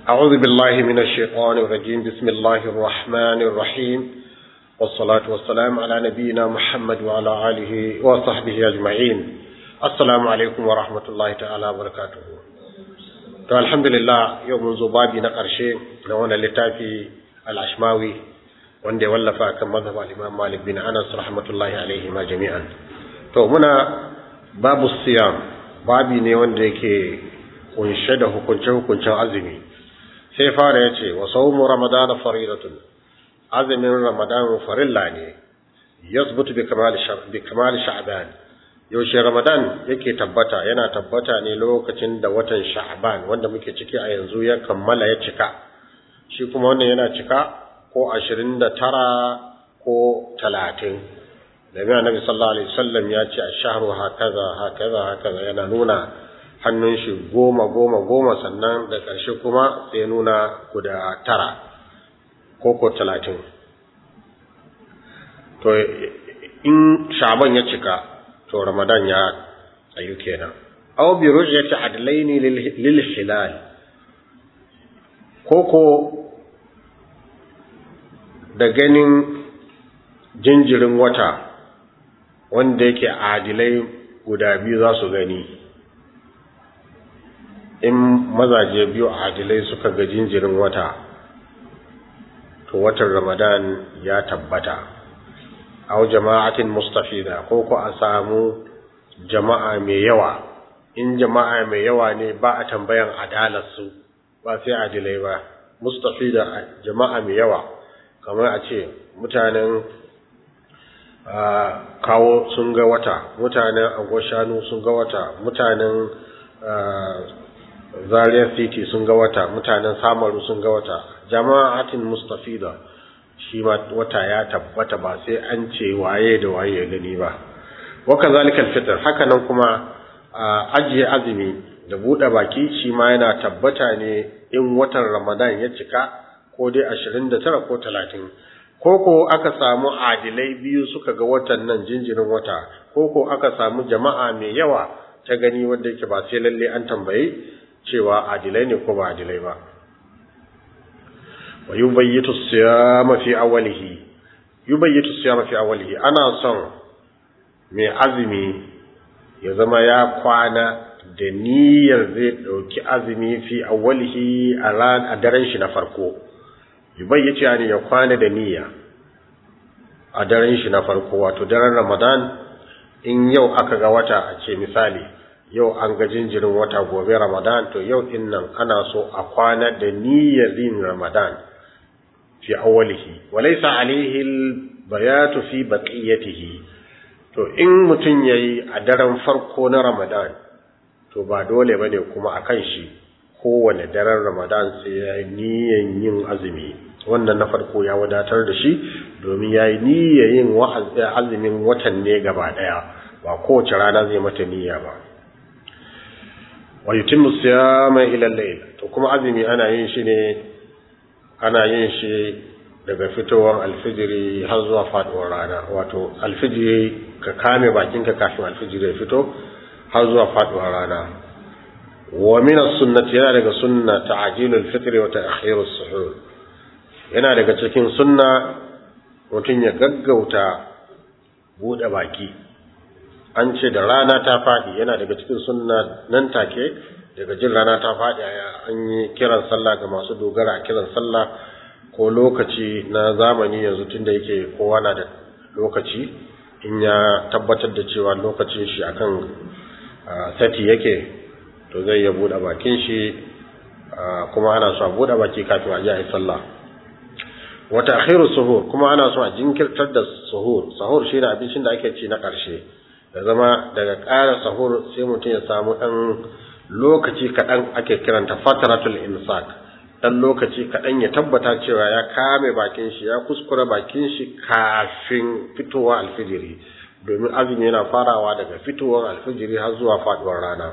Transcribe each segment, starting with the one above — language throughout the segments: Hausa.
أعوذ بالله من الشيطان الرجيم بسم الله الرحمن الرحيم والصلاة والسلام على نبينا محمد وعلى آله وصحبه أجمعين السلام عليكم ورحمة الله تعالى وبركاته to alhamdulillah yau mun zo babi na ƙarshe na wannan littafi al-ashmawi wanda ya wallafa kan mazhab al-imam malik bin anas rahmatullahi alaihi ma jami'an to muna babu siyam babi ne wanda yake kunshe da hukunce-hukuncen azumi sai fara ya ce wa saumu ramadan faridatun azumin ramadan farilla ne yasbutu bi kamali sha'ban yaushe ramadan yake tabbata yana tabbata ne lokacin da watan sha'ban wanda muke ciki a yanzu ya kammala ya cika shi kuma wannan yana cika ko ashirin da tara ko talatin domin annabi sallallahu alaihi wasallam ya ce ashharu hakaza hakaza hakaza yana nuna hannun shi goma goma goma sannan da ƙarshe kuma sai nuna guda tara ko ko talatin to in sha'ban ya cika to ramadan ya tsayu kenan aw bi ru'yati adlaini lil hilal koko da ganin jinjirin wata wanda yake adilai guda biyu za su gani in mazaje biyu adilai suka ga jinjirin wata to watan ramadan ya tabbata aw jama'atin mustafida ko ko a samu jama'a mai yawa in jama'a mai yawa ne ba a tambayan adalar su ba sai adilai ba mustafida jama'a mai yawa kamar a ce mutanen kawo sun ga wata mutanen agwashanu sun ga wata mutanen zaria city sun ga wata mutanen samaru sun ga wata jama'atin mustafida shi ma wata ya tabbata ba sai an ce waye da waye ya gani ba waka zalikal fitr haka nan kuma ajiye azumi da buɗe baki shi ma yana tabbata ne in watan ramadan ya cika ko dai 29 ko 30 ko ko aka samu adilai biyu suka ga watan nan jinjirin wata ko ko aka samu jama'a mai yawa ta gani wanda yake ba sai lalle an tambaye cewa adilai ne ko ba adilai ba wa yubayyitu siyama fi awwalihi yubayyitu siyama fi awwalihi ana son mai azumi ya zama ya kwana da niyyar zai dauki azumi fi awwalihi a ran a daren shi na farko yubayyitu yani ya kwana da niyya a daren shi na farko wato daren Ramadan in yau aka ga wata a ce misali yau an ga jinjirin wata gobe Ramadan to yau din nan ana so a kwana da niyyar yin Ramadan fi awwalihi walaysa alayhi albayatu fi baqiyatihi to in mutun yayi a daren farko na Ramadan to ba dole bane kuma akan shi kowane daren Ramadan sai ya niyyar yin azumi wannan na farko ya wadatar da shi domin ya yi niyyar yin azumin watan ne gaba daya ba kowace rana zai mata niyya ba wa yutimmu siyama ila al-layl to kuma azumi ana yin shi ne ana yin shi daga fitowar alfijiri har zuwa faduwar rana wato alfijiri ka kame bakinka kafin alfijiri ya fito har zuwa faduwar rana wa min as-sunnati yana daga sunna ta'jilul fitri wa ta'khirus suhur yana daga cikin sunna mutum ya gaggauta buɗe baki an ce da rana ta faɗi yana daga cikin sunna nan take daga jin rana ta faɗi an yi kiran sallah ga masu dogara a kiran sallah ko lokaci na zamani yanzu tunda yake kowa na da lokaci in ya tabbatar da cewa lokacin shi akan sati yake to zai ya buɗe bakin shi kuma ana so a buɗe baki kafin a ji a yi sallah wata akhiru suhur kuma ana so a jinkirtar da suhur suhur shine abincin da ake ci na ƙarshe da zama daga ƙara suhur sai mutum ya samu ɗan lokaci kaɗan ake kiranta fataratul imsak ɗan lokaci kaɗan ya tabbata cewa ya kame bakin shi ya kuskura bakin shi kafin fitowa alfijiri domin azumi yana farawa daga fitowar alfijiri har zuwa faɗuwar rana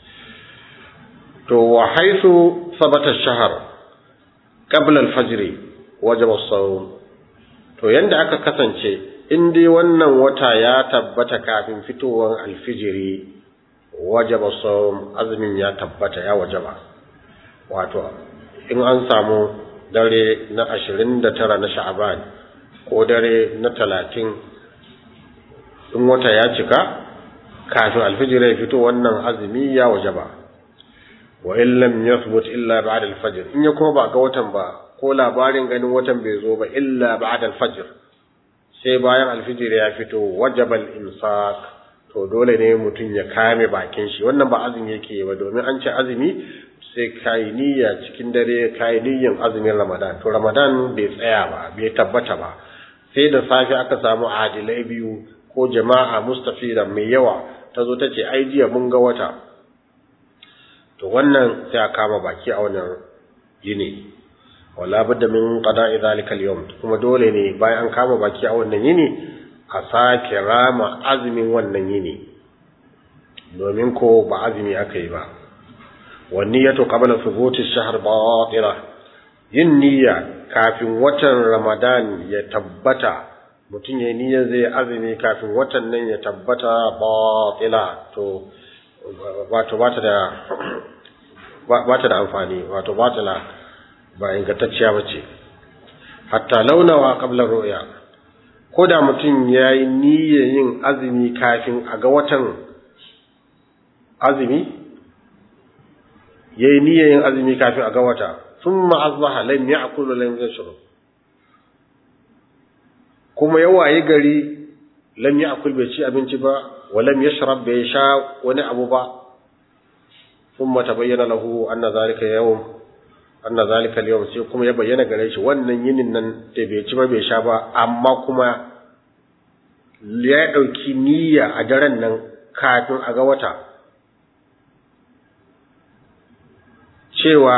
to wa haisu sabata shahar qabla alfajri wajaba sawm to yanda aka kasance in dai wannan wata ya tabbata kafin fitowar alfijiri wajaba sawm azumin ya tabbata ya wajaba wato in an samu dare na ashirin da tara na sha'aban ko dare na talatin in wata ya cika kafin alfijir ya fito wannan azumi ya waje ba wa in lam yathbut illa ba'da al-fajr in ya kuma ba ga watan ba ko labarin ganin watan bai zo ba illa ba'da al-fajr sai bayan alfijir ya fito wajaba al-imsak to dole ne mutum ya kame bakin shi wannan ba azumi yake ba domin an ce azumi sai kai niyya cikin dare kai niyyan azumin Ramadan to Ramadan bai tsaya ba bai tabbata ba sai da safi aka samu adilai biyu ko jama'a mustafida mai yawa ta zo ta ce ai jiya mun ga wata to wannan sai a kama baki a wannan yini wala budda min qada'i zalika al-yawm kuma dole ne bayan an kama baki a wannan yini a sake rama azumin wannan yini domin ko ba azumi aka yi ba wanniyatu qabla thubuti ash-shahr batila yin niyya kafin watan ramadan ya tabbata mutum ya niyyar zai azumi kafin watan nan ya tabbata batila to wato bata da bata da amfani wato batila ba ingantacciya bace hatta launawa qabla ru'ya ko da mutum ya yi niyyar yin azumi kafin a ga watan azumi ya yi niyyar yin azumi kafin a ga wata sun ma'azbaha lam ya akulu lam ya shiru kuma ya waye gari lam ya akul bai ci abinci ba wa lam ya sharab bai sha wani abu ba sun mata bayyana lahu anna zalika yawon anna zalika al sai kuma ya bayyana gare shi wannan yinin nan da bai ci ba bai sha ba amma kuma ya dauki niyya a daren nan kafin a ga wata cewa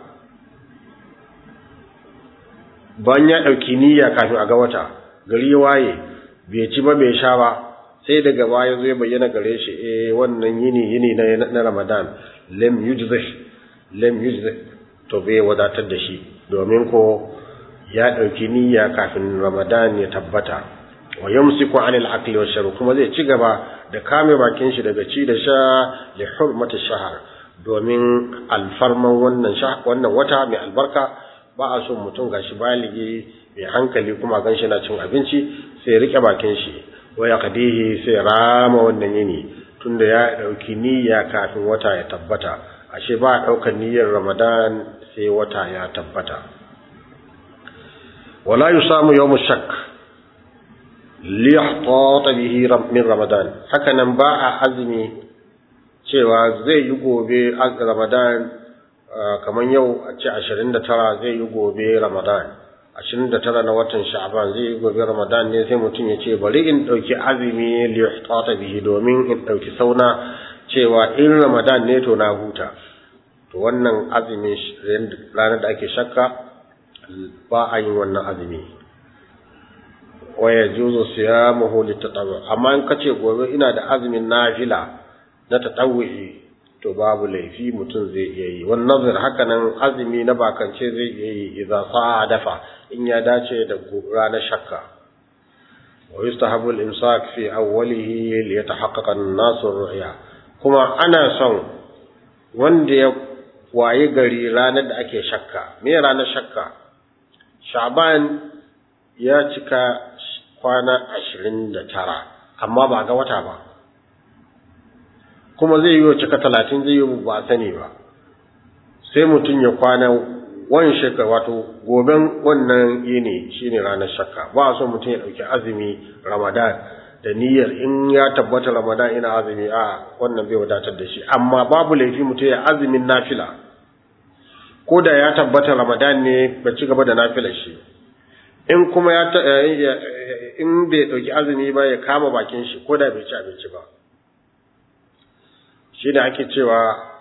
ban ya dauki niyya kafin a ga wata gari ya waye bai ci ba bai sha ba sai daga baya zai bayyana gare shi eh wannan yini yini na Ramadan lam yujzih lam yujzih to bai wadatar da shi domin ko ya ɗauki niyya kafin ramadan ya tabbata wa yamsiku anil akli wash shurb kuma zai ci gaba da kame bakin shi daga ci da sha li hurmati shahar domin alfarman wannan wannan wata mai albarka ba a so mutum gashi baligi mai hankali kuma ganshi na cin abinci sai rike bakin shi wa yaqdihi sai rama wannan yini tunda ya ɗauki niyya kafin wata ya tabbata ashe ba a ɗaukar niyyar ramadan sai wata ya tabbata wala yi samu yau shak liyahtata bihi min ramadan hakanan ba a azumi cewa zai yi gobe ramadan kamar yau a ce 29 zai yi gobe ramadan 29 na watan sha'ban zai yi gobe ramadan ne sai mutum ya ce bari in ɗauki azumi liyahtata bihi domin in ɗauki sauna cewa in ramadan ne to na huta to wannan azumi ranar da ake shakka ba a yin wannan azumi waya juzo siyamuhu litatawwu amma in kace gobe ina da azumin nafila na tatawwi to babu laifi mutum zai iya yi wannan nazar haka nan azumi na bakance zai iya yi idza sa'a dafa in ya dace da ranar shakka wa yustahabu al-imsak fi awwalihi li yatahaqqaqa an-nasu ar-ru'ya kuma ana son wanda ya waye gari ranar da ake shakka me ranar shakka sha'ban ya cika kwana ashirin da tara amma ba ga wata ba kuma zai yi wa cika talatin zai yi ba sani ba sai mutum ya kwana wani shakka wato goben wannan yini shine ranar shakka ba a so mutum ya ɗauki azumi ramadan da niyyar in ya tabbata ramadan ina azumi a wannan bai wadatar da shi amma babu laifi mutum ya azumin nafila ko da ya tabbata ramadan ne ba ci gaba da nafilar shi in kuma ya in bai dauki azumi ba ya kama bakin shi ko da bai ci abinci ba shi da ake cewa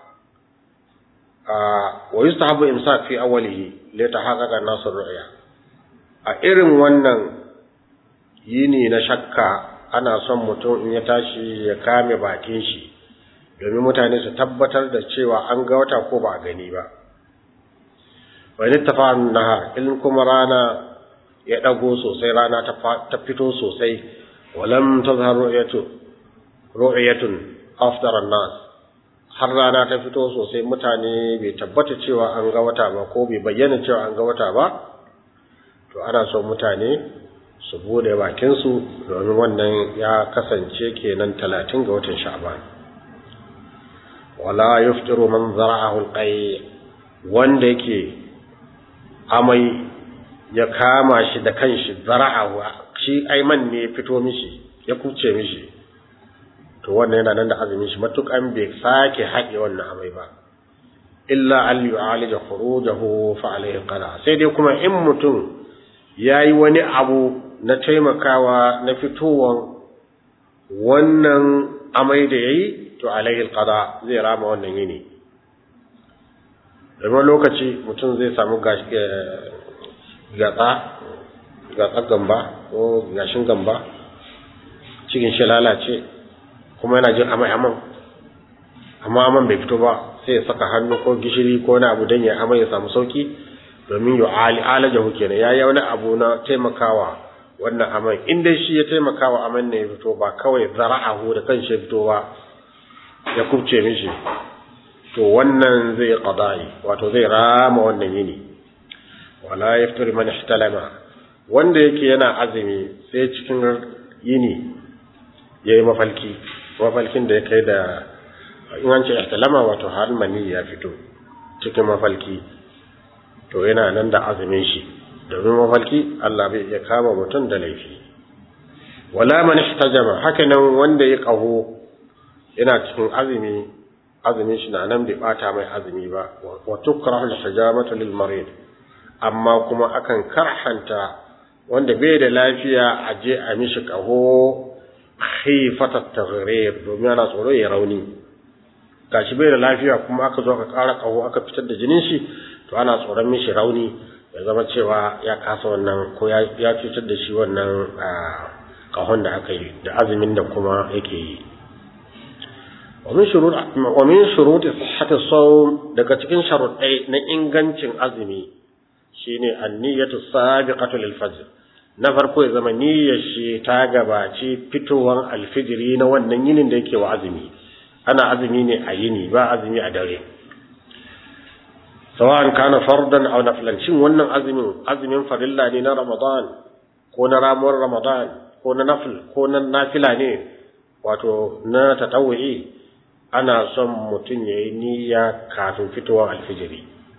wa yustahabu imsak fi awwalihi li tahaqqaqa nasr ru'ya a irin wannan yini na shakka ana son mutum in ya tashi ya kame bakin shi domin mutane su tabbatar da cewa an ga wata ko ba a gani ba wani tafa'an nahar in kuma rana ya ɗago sosai rana ta fito sosai walam tazhar ru'yatu ru'yatun after nas har rana ta fito sosai mutane bai tabbata cewa an ga wata ba ko bai bayyana cewa an ga wata ba to ana son mutane su bude bakinsu domin wannan ya kasance kenan talatin ga watan sha'ban wala yuftiru man zara'ahu alqay wanda yake amai ya kama shi da kanshi zara'ahu shi aiman ne ya fito mishi ya kuce mishi to wannan yana nan da azumin shi matukan bai sake haɗe wannan amai ba illa an yu'alija khurujahu fa alayhi qada sai dai kuma in mutum yayi wani abu na taimakawa na fitowan wannan amai da yayi to alayhi qada zai rama wannan yini domin lokaci mutum zai samu gatsa gatsa gamba ko gashin gamba cikin shi lalace kuma yana jin amai aman amma aman bai fito ba sai ya saka hannu ko gishiri ko wani abu don ya amai ya samu sauki domin yu alajahu kenan ya yi wani abu na taimakawa wannan aman in dai shi ya taimakawa aman ne ya fito ba kawai zara'ahu da kan shi fito ba ya kubce mishi to wannan zai qada'i wato zai rama wannan yini wala yaftir man ihtalama wanda yake yana azumi sai cikin yini yayi mafalki mafalkin da ya kai da in an ce ihtalama wato har mani ya fito cikin mafalki to yana nan da azumin shi domin mafalki Allah bai iya kama mutum da laifi wala man ihtajama haka nan wanda ya kaho yana cikin azumi azumin shi na nan bai bata mai azumi ba wa tukrahu al-hijamatu lil marid amma kuma akan karhanta wanda bai da lafiya a je a mishi kaho khifata taghrib domin ana tsoro ya rauni gashi bai da lafiya kuma aka zo aka kara kaho aka fitar da jinin shi to ana tsoron mishi rauni ya zama cewa ya kasa wannan ko ya cutar da shi wannan kahon da aka yi da azumin da kuma yake yi ومن شروط ومن شروط صحة الصوم daga cikin sharuɗai na ingancin azumi shine an-niyyatu sabiqatu lil fajr na farko ya zama niyyar shi ta gabaci fitowan alfijiri na wannan yinin da yake wa azumi ana azumi ne a yini ba azumi a dare sawa'an kana fardan aw naflan shin wannan azumin azumin farilla ne na ramadan ko na ramuwar ramadan ko na nafil ko na nafila ne wato na tatawu'i ana son mutum ya yi niyya kafin fitowar alfijiri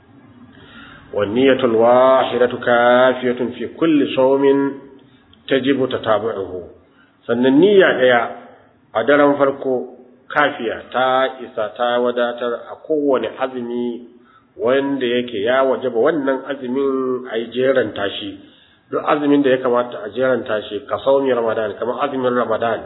wanniyatul wahidatu kafiyatun fi kulli sawmin tajibu tatabu'uhu sannan niyya daya a daren farko kafiya ta isa ta wadatar a kowane azumi wanda yake ya wajaba wannan azumin a yi jeran tashi duk azumin da ya kamata a jeran tashi ka saumi ramadan kamar azumin ramadan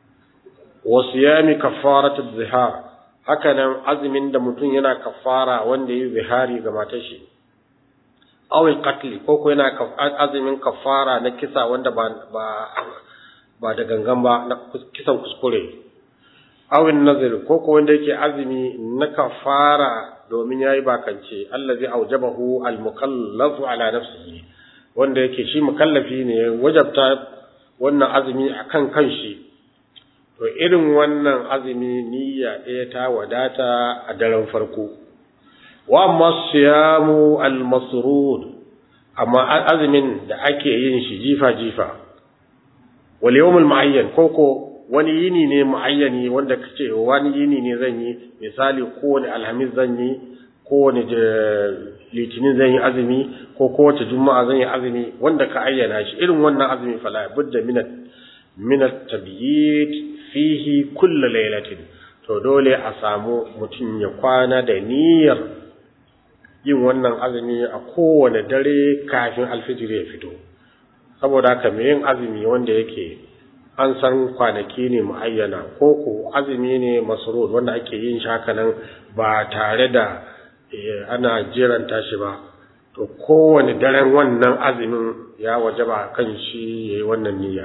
wa siyami kafaratu zihar haka nan azumin da mutum yana kafara wanda yi zihari ga matar shi awil qatli ko ko yana azumin kafara na kisa wanda ba ba ba da gangan ba na kisan kuskure awin nazir ko ko wanda yake azumi na kafara domin yayi bakance allazi aujabahu almukallafu ala nafsihi wanda yake shi mukallafi ne wajabta wannan azumi akan kanshi to irin wannan azumi niyya ɗaya ta wadata a daren farko wa amma siyamu al-masrud amma azumin da ake yin shi jifa jifa wal yawmul muayyan koko wani yini ne muayyani wanda kace wani yini ne zan yi misali kowane alhamis zan yi kowane litinin zan yi azumi ko kowace juma'a zan yi azumi wanda ka ayyana shi irin wannan azumi fala budda min min at-tabyit fihi kulla lailatin to dole a samu mutum ya kwana da niyyar yin wannan azumi a kowane dare kafin alfijir ya fito saboda haka mai yin azumi wanda yake an san kwanaki ne muayyana ko ko azumi ne masrur wanda ake yin shi haka nan ba tare da ana jiranta shi ba to kowane daren wannan azumin ya wajaba kan shi yayi wannan niyya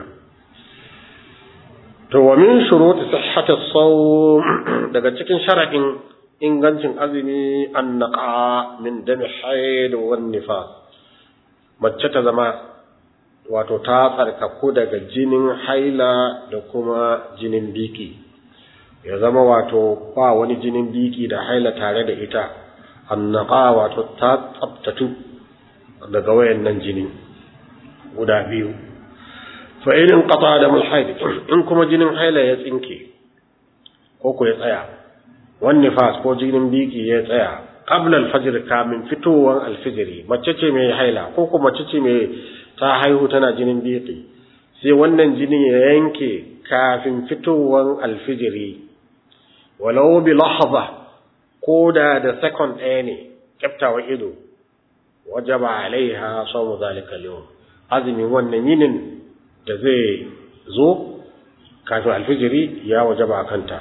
to wa min shuruti sihhati as-sawm daga cikin sharadin ingancin azumi an naqa min dami haid wa nifas mace ta zama wato ta tsarkaku daga jinin haila da kuma jinin biki ya zama wato ba wani jinin biki da haila tare da ita annaka wato ta tsabtatu daga wayannan jini guda biyu fa in qata da mulhaid in kuma jinin haila ya tsinke ko ko ya tsaya wan nifas ko jinin biki ya tsaya qabla al-fajr kamin fitowar al-fajr mace ce mai haila ko ko mace ce mai ta haihu tana jinin biki sai wannan jini ya yanke kafin fitowar al-fajr walau bi lahza ko da da second ɗaya ne kyaftawa ido wajaba alaiha sawmu zalika al-yawm azumin wannan yinin da zai zo kafin alfijiri ya wajaba kanta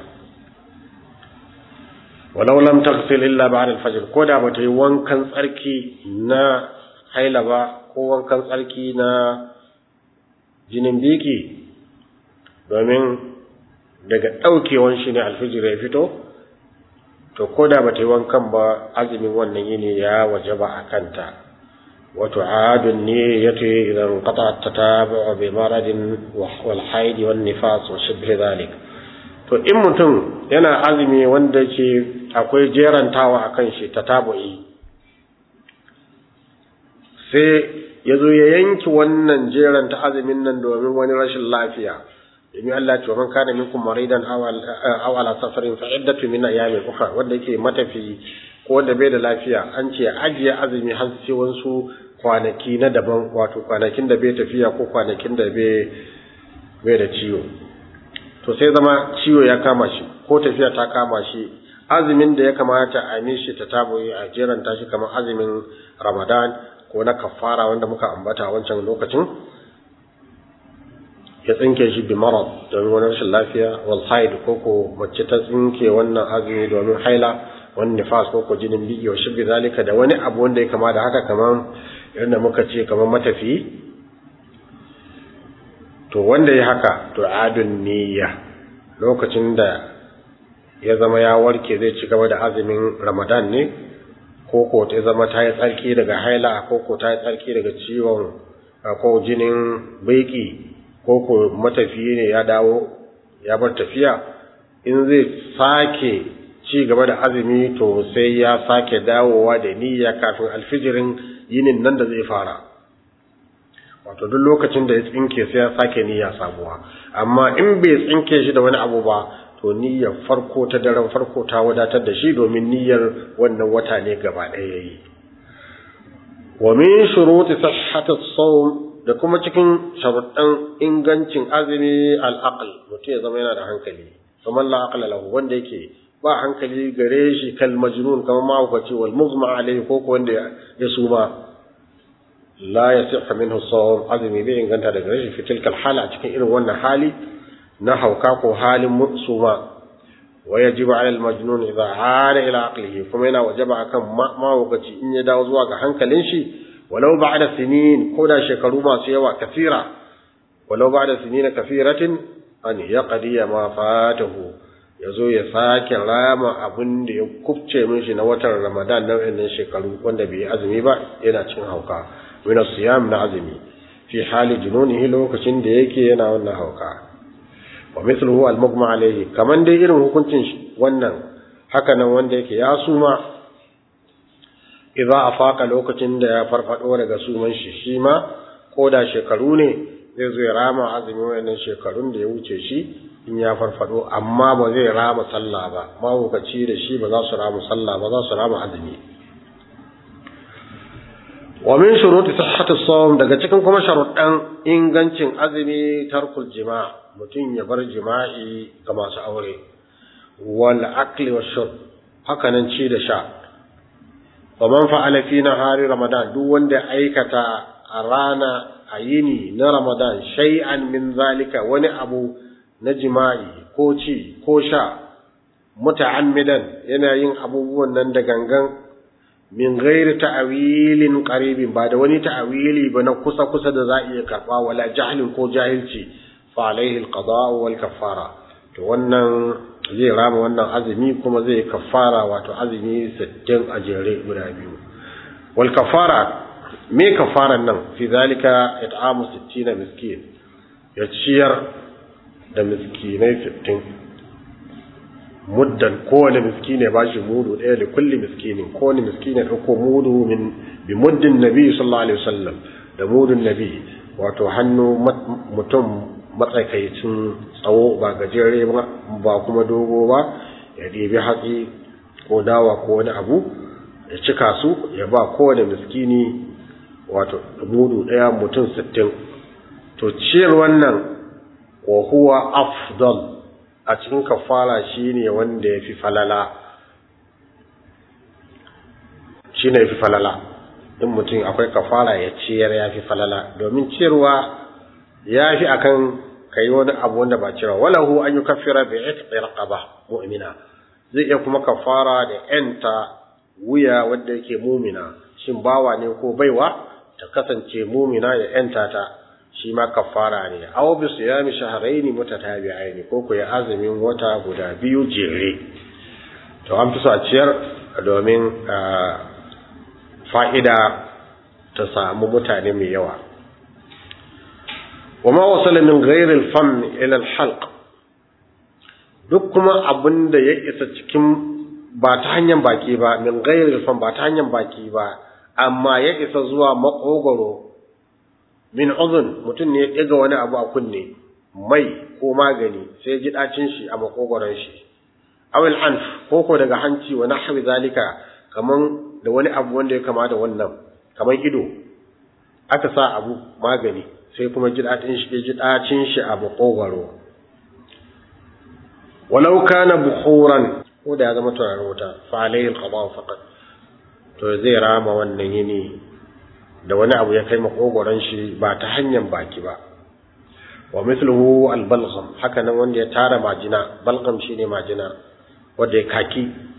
walau lam taghsil illa ba'da al-fajr ko da bata yi wankan tsarki na haila ba ko wankan tsarki na jinin biki domin daga daukewan shi ne alfijir ya fito to ko da bata yi wankan ba azumin wannan yini ya wajaba a kanta وتعاد النية إذا انقطع التتابع بمرض والحيض والنفاس وشبه ذلك to in mutum yana azumi wanda ke akwai jerantawa a kan shi tatabu'i sai ya zo ya yanki wannan jeranta azumin nan domin wani rashin lafiya domin Allah ce man kana minkum maridan aw ala safarin fa iddatu min ayamin ukhra wanda yake matafi ko wanda bai da lafiya an ce ajiye azumi har sai wasu kwanaki na daban wato kwanakin da bai tafiya ko kwanakin da bai da ciwo to sai zama ciwo ya kama shi ko tafiya ta kama shi azumin da ya kamata a mishi ta taboyi a jeranta shi kamar azumin ramadan ko na kafara wanda muka ambata wancan lokacin ya tsinke shi bi marad domin wani rashin lafiya wal haid ko ko mace ta tsinke wannan azumi domin haila wani nifas ko ko jinin biki wa shibbi zalika da wani abu wanda ya kama da haka kamar yadda muka ce kamar matafi to wanda ya haka to adun niyya lokacin da ya zama ya warke zai ci gaba da azumin ramadan ne ko ko ta zama ta yi tsarki daga haila ko ko ta yi tsarki daga ciwon ko jinin baiki ko ko matafiyi ne ya dawo ya bar tafiya in zai sake ci gaba da azumi to sai ya sake dawowa da niyya kafin alfijirin yinin nan da zai fara wato duk lokacin da ya tsinke sai ya sake niyya sabuwa amma in bai tsinke shi da wani abu ba to niyyar farko ta daren farko ta wadatar da shi domin niyyar wannan wata ne gaba ɗaya yayi wa min shuruti sihhati as-sawm da kuma cikin sharuɗan ingancin azumi al-aql mutum ya zama yana da hankali kamar la aqla lahu wanda yake ba hankali gare shi kal majnun kamar mahaukaci wal mughma alayhi ko ko wanda ya suma la yasihha minhu sawm azumi bai inganta daga gare shi fi tilkal hala cikin irin wannan hali na hauka ko halin suma wa yajibu ala al majnun idha aada ila aqlihi kuma yana wajaba akan mahaukaci in ya dawo zuwa ga hankalin shi walau ba'da sinin ko da shekaru masu yawa kafira walau ba'da sinin kafiratin an yaqdi ma fatahu ya zo ya sake rama abin da ya kubce mishi na watan ramadan na wannan shekaru wanda bai azumi ba yana cin hauka wina siyam na azumi fi hali jununihi lokacin da yake yana wannan hauka wa mithluhu al-mughma alayhi kaman dai irin hukuncin wannan haka nan wanda yake ya suma idza afaka lokacin da ya farfado daga suman shi shi ma ko da shekaru ne zai zo ya rama azumi wannan shekarun da ya wuce shi in ya farfado amma ba zai rama sallah ba mahaukaci da shi ba za su rama sallah ba za su rama azumi wa min shuruti sihhati sawm daga cikin kuma sharuɗan ingancin azumi tarkul jima' mutum ya bar jima'i ga masu aure wal akli wa shurb haka nan ci da sha wa man fa'ala fi nahari ramadan duk wanda aikata a rana a yini na ramadan shay'an min zalika wani abu na jima'i ko ci ko sha muta'ammidan yana yin abubuwan nan da gangan min ghairi ta'awilin qaribin ba da wani ta'awili ba na kusa kusa da za iya karba wala jahlin ko jahilci fa alaihi alqada wal kaffara to wannan zai rama wannan azumi kuma zai kaffara wato azumi 60 a jere guda biyu wal kaffara me kaffaran nan fi zalika it'amu 60 miskin ya ciyar da miskinai 60 muddan kowane miskine ba shi mudu ɗaya da kulli miskinin kowane miskine ɗauko mudu min bi muddin nabi sallallahu alaihi wasallam da mudun nabi wato hannu mutum matsakaicin tsawo ba gajere ba kuma dogo ba ya ɗebi hatsi ko dawa ko wani abu ya cika su ya ba kowane miskini wato mudu ɗaya mutum sittin to ciyar wannan wa huwa afdal a cikin kafara shine wanda ya fi falala shine ya fi falala in mutum akwai kafara ya ciyar ya fi falala domin ciyarwa ya fi akan kai wani abu wanda ba ciyarwa walahu an yi kafira bi itqi raqaba mu'mina zai iya kuma kafara da yanta wuya wanda yake mumina shin bawa ne ko baiwa ta kasance mumina ya yanta ta shi ma kafara ne aw bi siyami shahrayn mutatabi'ain ko ko ya azumin wata guda biyu jere to an fi so a ciyar domin fa'ida ta samu mutane mai yawa wa ma wasala min ghayr al-fam ila al-halq duk kuma abinda ya isa cikin ba ta hanyar baki ba min ghayr al-fam ba ta hanyar baki ba amma ya isa zuwa makogoro min uzun mutum ne ya ɗiga wani abu a kunne mai ko magani sai ji ɗacin shi a makogoron shi awil anf ko ko daga hanci wa nahwi zalika kaman da wani abu wanda ya kama da wannan kaman ido aka sa abu magani sai kuma ji ɗacin shi ji ɗacin shi a makogoro walau kana bukhuran ko da ya zama turaren wuta fa alayhi alqada faqat to zai rama wannan yini da wani abu ya kai makogoron shi ba ta hanyar baki ba wa mithluhu albalgham haka nan wanda ya tara majina balgham shine majina wanda ya kaki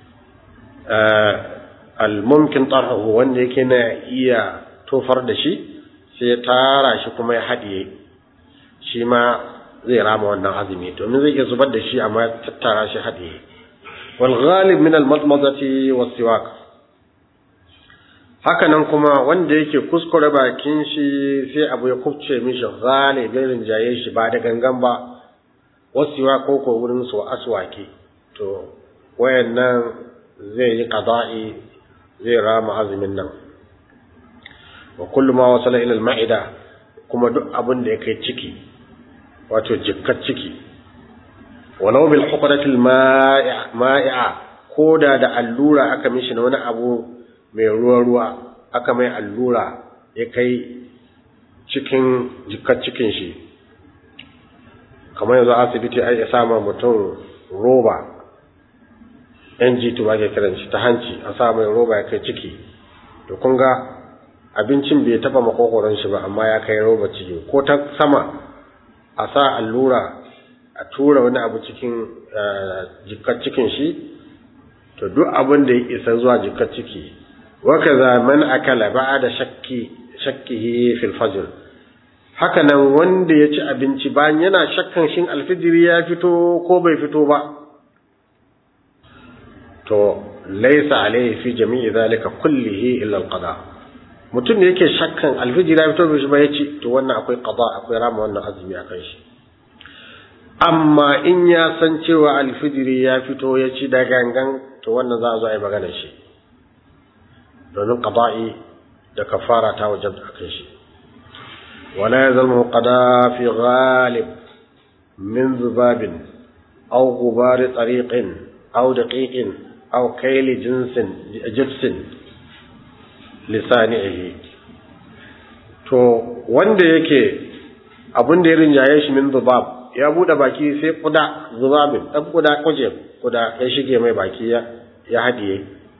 almumkin tarhu wanda yake na iya tofar da shi sai ya tara shi kuma ya haɗiye shi ma zai rama wannan azumi domin zai iya zubar da shi amma tattara shi haɗiye wal ghalib min al madmadati was siwak haka nan kuma wanda yake kuskure bakin shi sai abu ya kubce mishi galibin rinjaye shi ba da gangan ba wasu wa koko wurin su aswaki to wayannan zai yi qada'i zai rama azumin nan wa kullu ma wasala ila al-ma'ida kuma duk abin da ya kai ciki wato jikkar ciki walau bil huqrati al-ma'i'a koda da allura aka mishi na wani abu mai ruwa-ruwa aka mai allura ya kai cikin jikar cikin shi kamar yanzu asibiti ai ya sama mutum roba ng2 ba ke kiran shi ta hanci a sa mai roba ya kai ciki to kun ga abincin bai taba makokoron shi ba amma ya kai roba ciki ko ta sama a sa allura a tura wani abu cikin jikar cikin shi to duk abin da ya isa zuwa jikar ciki wakaza man akala ba'da shakki shakkihi fil fajr haka nan wanda ya ci abinci bayan yana shakkan shin alfijiri ya fito ko bai fito ba to laysa alayhi fi jami'i zalika kullihi illa alqada mutum da yake shakkan alfijiri ya fito bai shi ba ya ci to wannan akwai qada akwai rama wannan azumi akan shi amma in ya san cewa alfijiri ya fito ya ci da gangan to wannan za a zo a yi maganar shi domin qada'i da kafara ta wajabta akan shi wala yazalmu qada fi ghalib min zubabin aw gubar tariqin aw daqiqin aw kayli jinsin jibsin lisanihi to wanda yake abin da ya rinjaye shi min zubab ya bude baki sai kuda zubabin dan kuda kuje kuda ya shige mai baki ya ya hadiye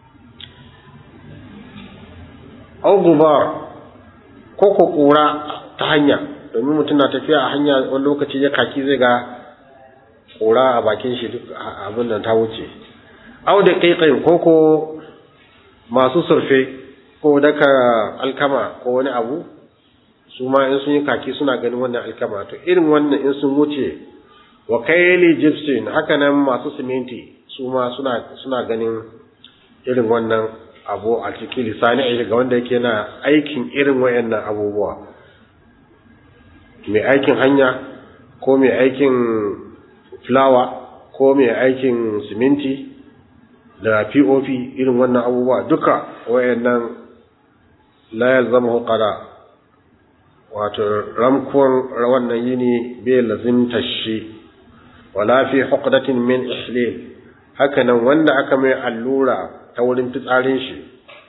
au gubar ko ko kura ta hanya domin mutum na tafiya a hanya wani lokaci ya kaki zai ga kura a bakin shi duk abin da ta wuce au da kaikai ko ko masu surfe ko daka alkama ko wani abu su ma in sun yi kaki suna ganin wannan alkama to irin wannan in sun wuce wa kaili gypsum haka nan masu siminti su ma suna suna ganin irin wannan abu a cikin lisani ga wanda yake na aikin irin wayannan abubuwa mai aikin hanya ko mai aikin fulawa ko mai aikin siminti da pop irin wannan abubuwa duka wayannan la yalzamu qada wato ramkon wannan yini bai lazimta shi wala fi huqdatin min ihlil hakanan wanda aka mai allura ta wurin fitsarin shi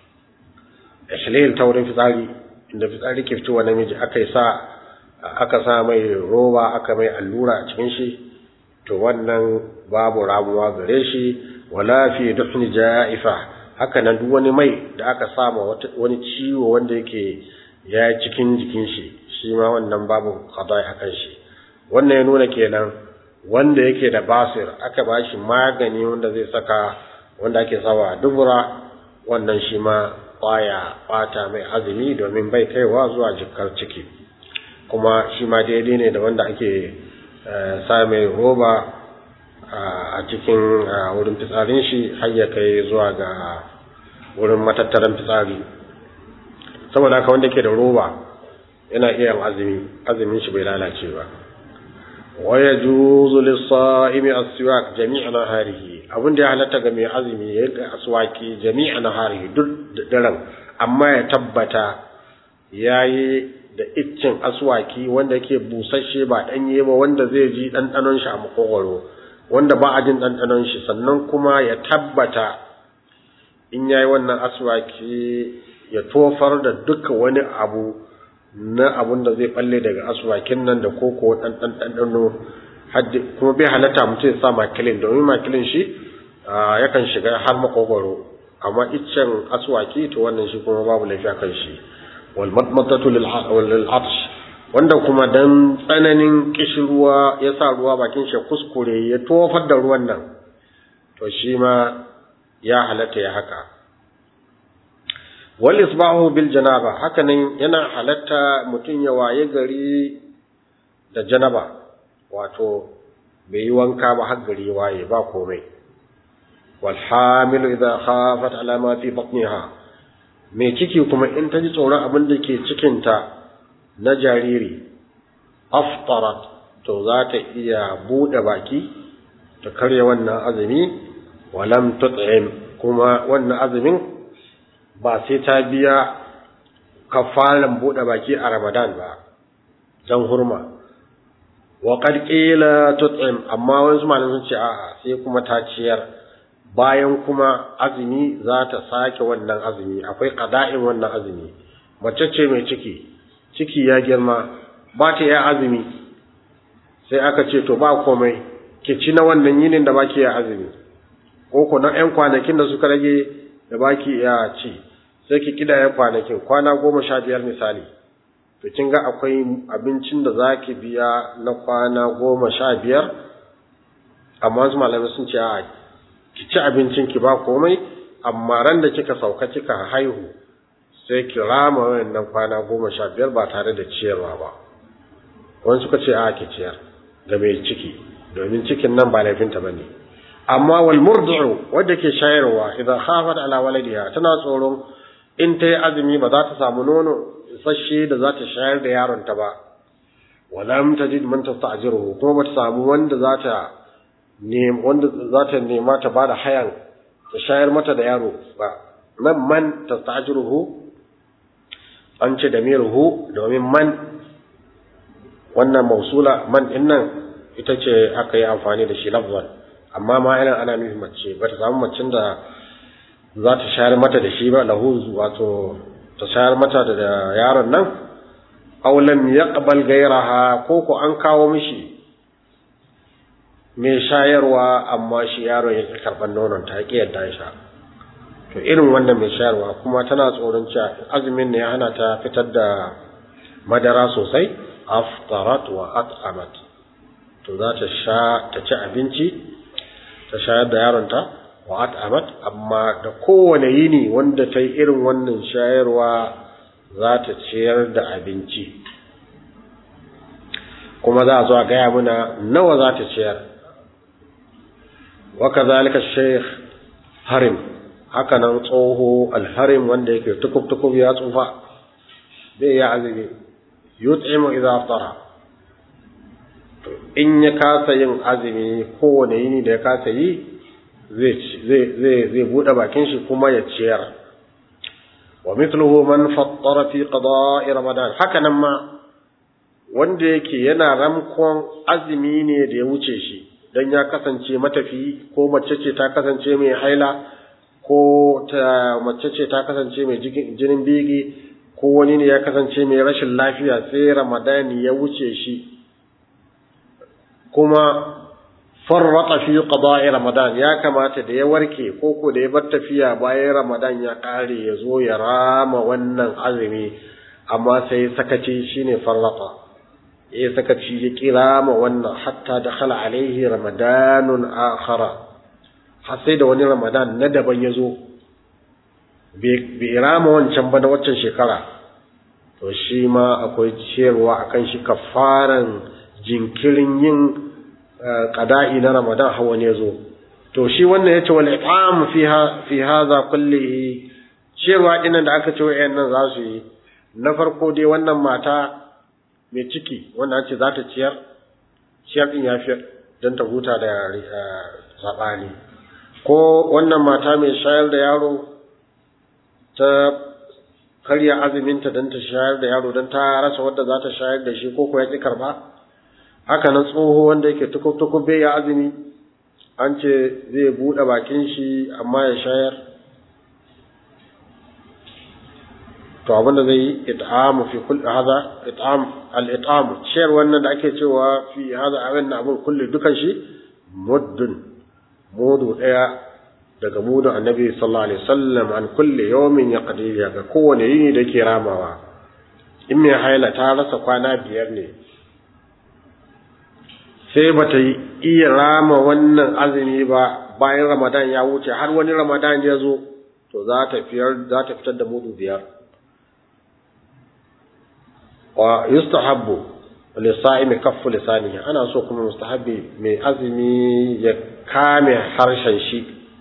ihlil ta wurin fitsari inda fitsari ke fitowa namiji aka sa aka sa mai roba aka mai allura a cikin shi to wannan babu ramuwa gare shi wala fi dufni ja'ifa hakanan duk wani mai da aka sama wani ciwo wanda yake ya cikin jikin shi shi ma wannan babu qada'i akan shi wannan ya nuna kenan wanda yake da basir aka ba shi magani wanda zai saka wanda ake sawa dubura wannan shi ma baya bata mai azumi domin bai kaiwa zuwa jikar ciki kuma shi ma daidai ne da wanda ake sa mai roba a cikin wurin fitsarin shi har ya kai zuwa ga wurin matattaran fitsari saboda haka wanda ke da roba yana iya azumi azumin shi bai lalace ba waya juzu lis-sa'imi as-siwak jami'a naharihi abin da ya halatta ga mai azumi ya yi aswaki jami'a naharihi duk daren amma ya tabbata yayi da iccin aswaki wanda yake busasshe ba danye ba wanda zai ji dandanon shi a makogwaro wanda ba a jin dandanon shi sannan kuma ya tabbata in yayi wannan aswaki ya tofar da duka wani abu na abun da zai balle daga aswakin nan da koko dan dan dandano haddi kuma bai halatta mutum ya sa makilin domin makilin shi yakan shiga har makogwaro amma iccen aswaki to wannan shi kuma babu lafiya kan shi wal madmadatu lil atsh wanda kuma dan tsananin kishirwa ya sa ruwa bakin shi kuskure ya tofar da ruwan nan to shi ma ya halatta ya haka wal isbahu bil janaba hakanan yana halatta mutum ya waye gari da janaba wato bai yi wanka ba har gari waye ba komai wal hamil idha khafat ala ma fi batniha mai ciki kuma in ta ji tsoron abin da ke cikinta na jariri aftarat to za ta iya buɗe baki ta karya wannan azumi walam tut'im kuma wannan azumin ba sai ta biya kafaran buɗe baki a Ramadan ba dan hurma wa qad qila tut'im amma wasu malaman sun ce a'a sai kuma ta ciyar bayan kuma azumi za ta sake wannan azumi akwai qada'in wannan azumi mace ce mai ciki ciki ya girma ba ta ya azumi sai aka ce to ba komai ki ci na wannan yinin da baki ya azumi ko ko na ƴan kwanakin da suka rage da baki ya ci sai ki kidaya kwanakin kwana goma sha biyar misali to kin ga akwai abincin da zaki biya na kwana goma sha biyar amma wasu malamai sun ce a ki ci abincin ki ba komai amma ran da kika sauka kika haihu sai ki rama wannan kwana goma sha biyar ba tare da ciyarwa ba wani suka ce a ki ciyar ga mai ciki domin cikin nan ba laifinta ba ne amma wal murdi'u wadda ke shayarwa idan khafat ala waladiha tana tsoron in ta yi azumi ba za ta samu nono isasshe da za ta shayar da yaronta ba walam tajid man tasta'jiruhu kuma ba ta samu wanda za ta ne wanda za ta nema ta bada hayan ta shayar mata da yaro ba nan man tasta'jiruhu an ce da miruhu domin man wannan mausula man din nan ita ce aka yi amfani da shi lafzan amma ma ina ana nufin mace ba ta samu macin da za ta shayar mata da shi ba lahu wato ta shayar mata da yaron nan aw lam yaqbal ghayraha ko ko an kawo mishi mai shayarwa amma shi yaron ya karban nonon ta ki yadda ya sha to irin wannan mai shayarwa kuma tana tsoron cewa azumin ne ya hana ta fitar da madara sosai aftarat wa at'amat to za ta sha ta ci abinci ta shayar da yaronta wa at'amat amma da kowane yini wanda ta yi irin wannan shayarwa za ta ciyar da abinci kuma za a zo a gaya muna nawa za ta ciyar wa kazalika sheikh harim haka nan tsoho alharim wanda yake tukub-tukub ya tsufa bai ya azumi yut'imu idza aftara in ya kasa yin azumi kowane yini da ya kasa yi zai buɗe bakin shi kuma ya ciyar wa mithluhu man fattara fi qada'i ramadan haka nan ma wanda yake yana ramkon azumi ne da ya wuce shi dan ya kasance matafi ko mace ce ta kasance mai haila ko ta mace ce ta kasance mai jinin bigi ko wani ne ya kasance mai rashin lafiya sai ramadani ya wuce shi kuma farrata fi qada'i ramadan ya kamata da ya warke ko ko da ya bar tafiya bayan ramadan ya kare ya zo ya rama wannan azumi amma sai sakaci shine farrata ya sakaci ya kira ma wannan hatta dakhala alaihi ramadanun akhara har sai da wani ramadan na daban ya zo bai rama wancan ba na waccan shekara to shi ma akwai ciyarwa akan shi kafaran jinkirin yin qada'i na Ramadan hawa ne zo to shi wannan yace wal it'am fiha fi hadha kullihi cewa dinan da aka ce wayannan za su yi na farko dai wannan mata mai ciki wanda ce za ta ciyar ciyar din yafi dan ta huta da sabani ko wannan mata mai shayar da yaro ta karya azuminta don ta shayar da yaro don ta rasa wadda za ta shayar da shi ko ko ya ƙi karba haka nan tsoho wanda yake tukub-tukub bai ya azumi an ce zai buɗe bakin shi amma ya shayar to abinda zai yi it'amu fi kulli hadha it'am al-it'am shayar wannan da ake cewa fi hadha abin abin kulli dukan shi muddun mudu daya daga mudun annabi sallallahu alaihi wasallam an kulli yawmin yaqdi ga kowane yini da ke ramawa in mai haila ta rasa kwana biyar ne sai bata iya rama wannan azumi ba bayan ramadan ya wuce har wani ramadan ya zo to za ta fiyar za ta fitar da mudu biyar wa yustahabbu lisa'imi kaffu lisanihi ana so kuma mustahabbi mai azumi ya kame harshen shi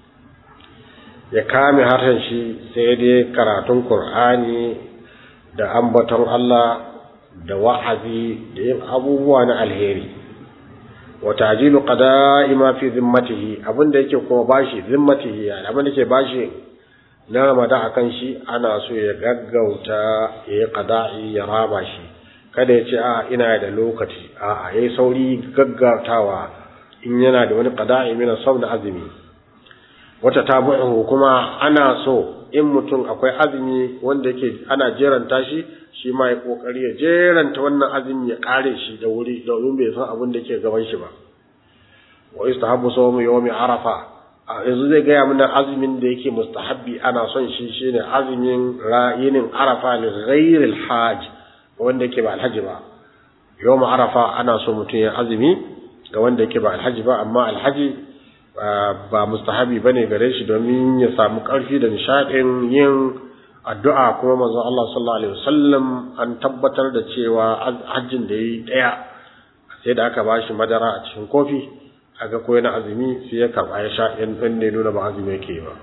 ya kame harshen shi sai dai karatun qur'ani da ambaton Allah da wa'azi da yin abubuwa na alheri wa ta'jilu qada'i ma fi zimmatihi abinda yake kuma bashi zimmatihi abinda yake bashi na Ramadan akan shi ana so ya gaggauta ya yi qada'i ya raba shi kada ya ce a ina da lokaci a a yayi sauri gaggautawa in yana da wani qada'i mina sau da azumi wata tabu'u kuma ana so in mutum akwai azumi wanda yake ana jeranta shi shi ma ya kokari ya jeranta wannan azumi ya kare shi da wuri domin bai san abin da yake gaban shi ba wa istahabbu sawmu yawmi arafa yanzu zai gaya mana azumin da yake mustahabbi ana son shi shine azumin ra'inin arafa li ghairil hajj wanda yake ba alhaji ba yawm arafa ana so mutum ya azumi ga wanda yake ba alhaji ba amma alhaji ba mustahabi bane gare shi domin ya samu karfi da nishadin yin addu'a kuma manzon Allah sallallahu alaihi wasallam an tabbatar da cewa hajjin da yi daya sai da aka bashi madara a cikin kofi aga ko yana azumi sai ya karba ya sha in dan ne nuna ba azumi yake ba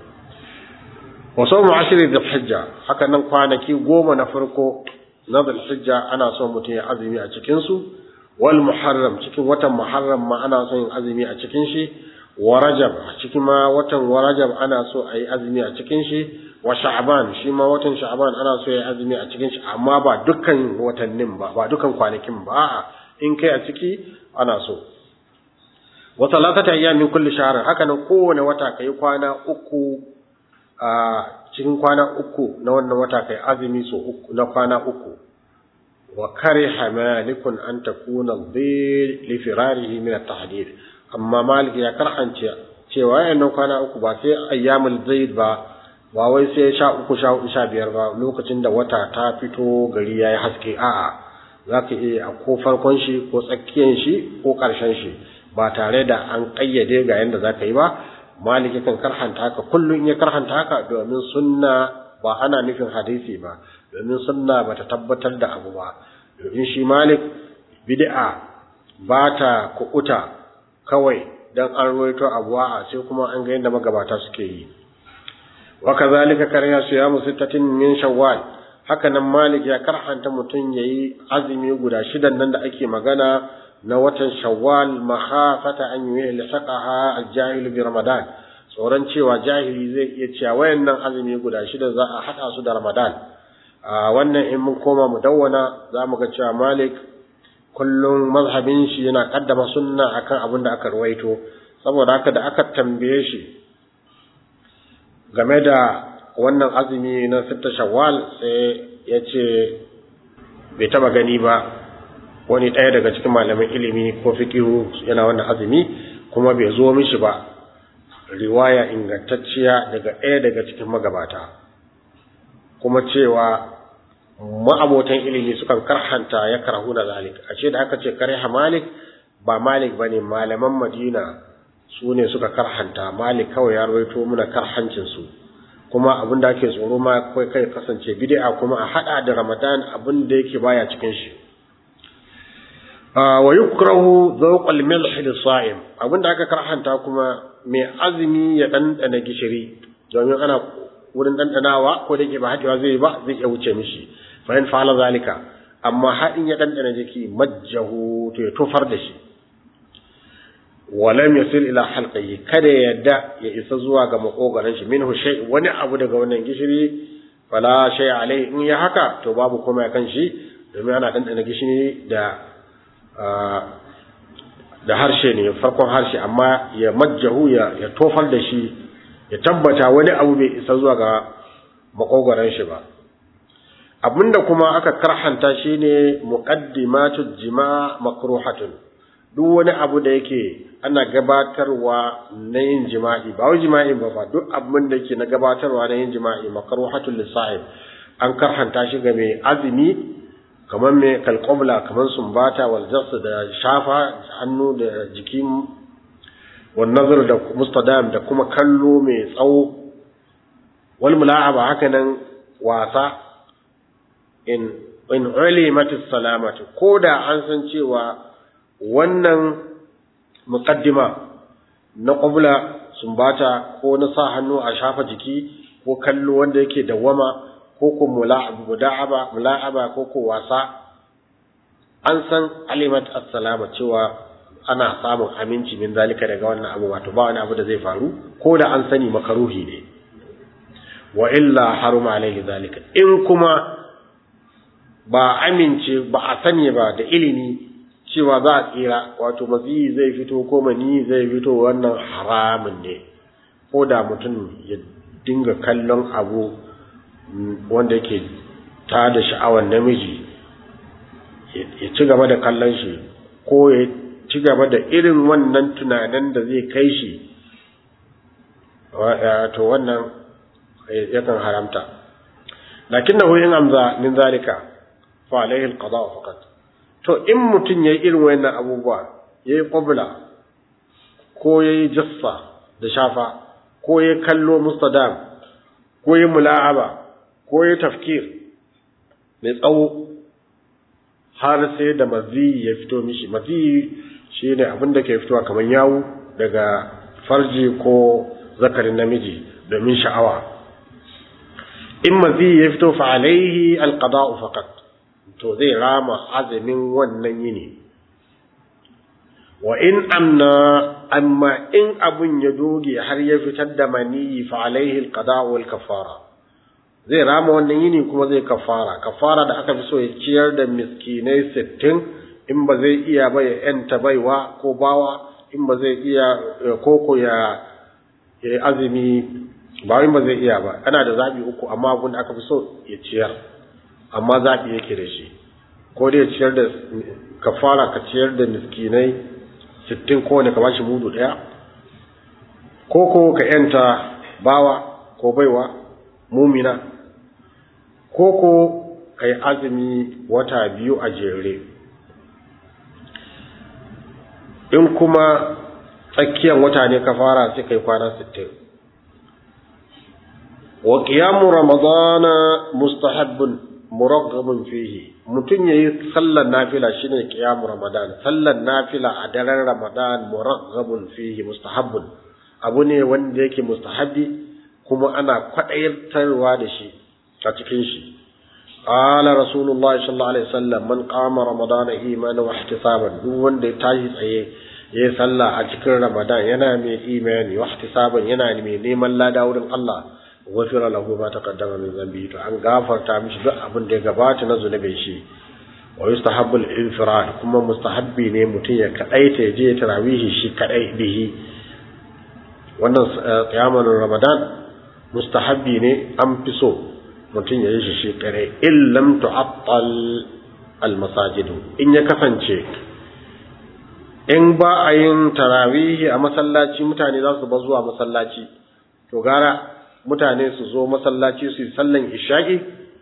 wa sawmu ashri dhul hijja haka nan kwanaki goma na farko na dhul hijja ana son mutum ya azumi a cikin su wal muharram cikin watan muharram ma ana son yin azumi a cikin shi wa rajab a cikin ma watan wa rajab ana so a yi azumi a cikin shi wa sha'ban shi ma watan sha'ban ana so ya yi azumi a cikin shi amma ba dukkan watannin ba ba dukkan kwanakin ba a'a in kai a ciki ana so wa talatata ayyamin kulli shahr haka nan kowane wata kai kwana uku a cikin kwana uku na wannan wata kai azumi so uku na kwana uku wa kariha malikun an takuna dhil li firarihi min at-tahdid amma malik ya karhance cewa yayin kwana uku ba sai ayyamul zaid ba ba wai sai sha uku sha hudu sha biyar ba lokacin da wata ta fito gari yayi haske a'a zaka iya ko farkon shi ko tsakiyan shi ko karshen shi ba tare da an kayyade ga yanda zaka yi ba malik kan karhanta haka kullun ya karhanta haka domin sunna ba ana nufin hadisi ba domin sunna bata tabbatar da abu ba domin shi malik bid'a ba ta kuɓuta kawai dan an ruwaito abu a sai kuma an ga yadda magabata suke yi wa kazalika karya siyamu sittatin min shawwal haka nan malik ya karhanta mutum yayi azumi guda shidan nan da ake magana na watan shawwal makhafata an yulhaqaha al-jahil bi ramadan tsoron cewa jahili zai iya cewa wayannan azumi guda shida za a hada su da ramadan a wannan in mun koma mu dawwana za mu ga cewa malik kullum mazhabin shi yana kaddama sunna akan abin da aka ruwaito saboda haka da aka tambaye shi game da wannan azumi na sitta shawwal sai ya ce bai taba gani ba wani ɗaya daga cikin malaman ilimi ko fikihu yana wannan azumi kuma bai zo mishi ba riwaya ingantacciya daga ɗaya daga cikin magabata kuma cewa ma'abotan ilimi sukan karhanta ya karhu na zalik a ce da aka ce kariha malik ba malik ba ne malaman madina su ne suka karhanta malik kawai ya rawaito muna karhancinsu kuma abin da ake tsoro ma kai kai kasance bid'a kuma a hada da ramadan abin da yake baya cikin shi wa yukrahu zawq al-milh lis-sa'im abin da aka karhanta kuma mai azumi ya dandana gishiri domin ana wurin dandanawa ko da yake ba hadewa zai ba zai iya wuce mishi fa in fa'ala zalika amma hadin ya dandana jiki majjahu to ya tofar da shi walam yasil ila halqihi kada ya yadda ya isa zuwa ga makogaran shi minhu shay wani abu daga wannan gishiri fala shay alai in ya haka to babu komai kan shi domin ana dandana gishiri da da harshe ne farkon harshe amma ya majjahu ya ya tofar da shi ya tabbata wani abu bai isa zuwa ga makogaran shi ba abinda kuma aka karhanta shine muqaddimatu jima makruhatun duk wani abu da yake ana gabatarwa na yin jima'i ba wai jima'i ba ba duk abin da yake na gabatarwa na yin jima'i makruhatul lisa'ib an karhanta shi ga mai azumi kamar mai kalqabla kamar sumbata wal jas da shafa hannu da jiki wal nazar da mustadam da kuma kallo mai tsawo wal mula'aba haka nan wasa in in ulimatis salamatu koda an san cewa wannan muqaddima na qabla sumbata ko na sa hannu a shafa jiki ko kallo wanda yake dawama ko ko mula'aba muda'aba mula'aba ko ko wasa an san alimat assalama cewa ana samun aminci min zalika daga wannan abu wato ba wani abu da zai faru ko da an sani makaruhi ne wa illa haruma alaihi zalika in kuma ba amince ba a sani ba da ilimi cewa za a tsira wato maziyi zai fito ko mani zai fito wannan haramun ne ko da mutum ya dinga kallon abu wanda yake ta da sha'awar namiji ya ci gaba da kallon shi ko ya ci gaba da irin wannan tunanin da zai kai shi to wannan yakan haramta lakin na in amza min zalika fa alaihi alqada faqat to in mutum ya yi irin wayannan abubuwa ya yi ƙwabla ko ya yi jassa da shafa ko ya kallo mustadam ko ya mula'aba ko ya tafkir mai tsawo har sai da maziyi ya fito mishi maziyi shi ne abin da ke fitowa kamar yawu daga farji ko zakarin namiji domin sha'awa in maziyi ya fito fa alaihi alqada'u faqat to zai rama azumin wannan yini wa in amna amma in abun ya doge har ya fitar da maniyi fa alaihi alqada wal kafara zai rama wannan yini kuma zai kafara kafara da aka fi so ya ciyar da miskinai 60 in ba zai iya ba ya yanta baiwa ko bawa in ba zai iya koko ya ya azumi ba in ba zai iya ba ana da zabi uku amma abun da aka fi so ya ciyar amma zaɓi yake da shi ko dai ciyar da ka fara ka ciyar da miskinai sittin kowane ka bashi mudu ɗaya ko ko ka yanta bawa ko baiwa mumina ko ko ka yi azumi wata biyu a jere in kuma tsakiyar wata ne ka fara sai ka yi kwana sittin wa qiyamu ramadana mustahabbun muraggabun fihi mutum yayi sallar nafila shine qiyamu ramadan sallar nafila a daren ramadan muraggabun fihi mustahabbun abu ne wanda yake mustahabbi kuma ana kwadayartarwa da shi a cikin shi قال رسول الله صلى الله عليه وسلم من قام رمضان ايمانا واحتسابا duk wanda ya tashi tsaye ya sallah a cikin ramadan yana mai imani wa ihtisaban yana mai neman lada wurin Allah ghafira lahu ma taqaddama min dhanbi to an gafarta mishi duk abin da ya gabata na zunubin shi wa yustahabbu al-infirad kuma mustahabbi ne mutum ya kadaita ya je tarawihi shi kadai bihi wannan qiyamul ramadan mustahabbi ne an fi so mutum ya yi shi shi kare illam tu'attal almasajidu in ya kasance in ba a yin tarawihi a masallaci mutane za su ba zuwa masallaci to gara mutane su zo masallaci su yi sallan isha'i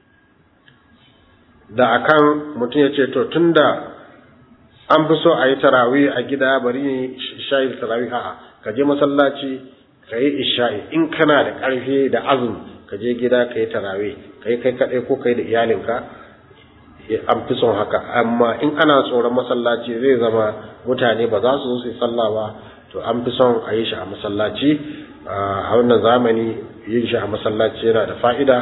da akan mutum ya ce to tunda an fi so a yi tarawihi a gida bari yi isha'i da tarawihi a'a ka je masallaci ka yi isha'i in kana da ƙarfi da azumi ka je gida ka yi tarawe ka yi kai kaɗai ko ka yi da iyalinka an fi son haka amma in ana tsoron masallaci zai zama mutane ba za su zo su yi sallah ba to an fi son a yi shi a masallaci a wannan zamani yin shi a masallaci yana da fa'ida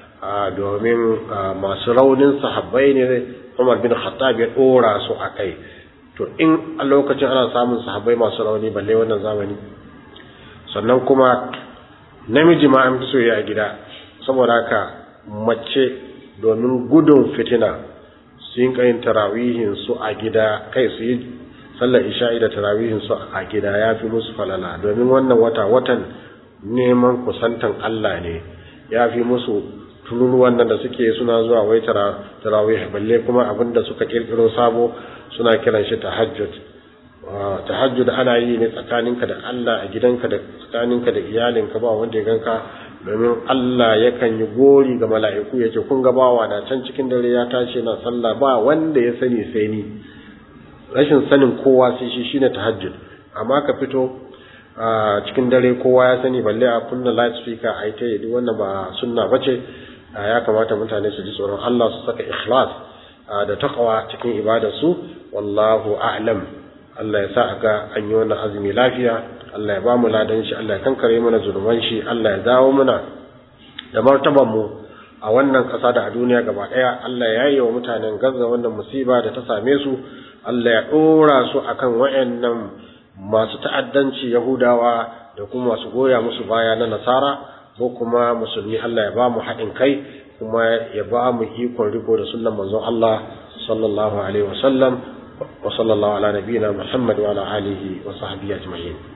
domin masu raunin sahabbai ne Umar bin Khattab ya ɗora su a kai to in a lokacin ana samun sahabbai masu rauni balle wannan zamani sannan kuma namiji ma an fi so ya gida saboda haka mace domin gudun fitina su yi kayin tarawihin su a gida kai su yi sallar isha'i da tarawihin su a gida ya fi musu falala domin wannan wata watan neman kusantan Allah ne ya fi musu tururuwan nan da suke suna zuwa wai tarawih balle kuma abin da suka kirkiro sabo suna kiran shi tahajjud tahajjud ana yi ne tsakaninka da Allah a gidanka da tsakaninka da iyalinka ba wanda ya ganka domin Allah yakan yi gori ga mala'iku yace kun ga bawa na can cikin dare ya tashi na sallah ba wanda ya sani sai ni rashin sanin kowa sai shi shine tahajjud amma ka fito cikin dare kowa ya sani balle a kunna light speaker a ita yi wannan ba sunna bace ya kamata mutane su ji tsoron Allah su saka ikhlas da taqwa cikin ibadarsu wallahu a'lam Allah ya sa ga an yi wannan azumi lafiya Allah ya ba mu ladan shi Allah ya kankare mana zunuban shi Allah ya dawo mana da martaban mu a wannan ƙasa da a duniya gaba ɗaya Allah ya yi wa mutanen Gaza wannan musiba da ta same su Allah ya ɗora su akan wayannan masu ta'addanci Yahudawa da kuma masu goya musu baya na Nasara ko kuma musulmi Allah ya ba mu haɗin kai kuma ya ba mu ikon riko da sunnan manzon Allah sallallahu alaihi wasallam وصلى الله على نبينا محمد وعلى آله وصحبه أجمعين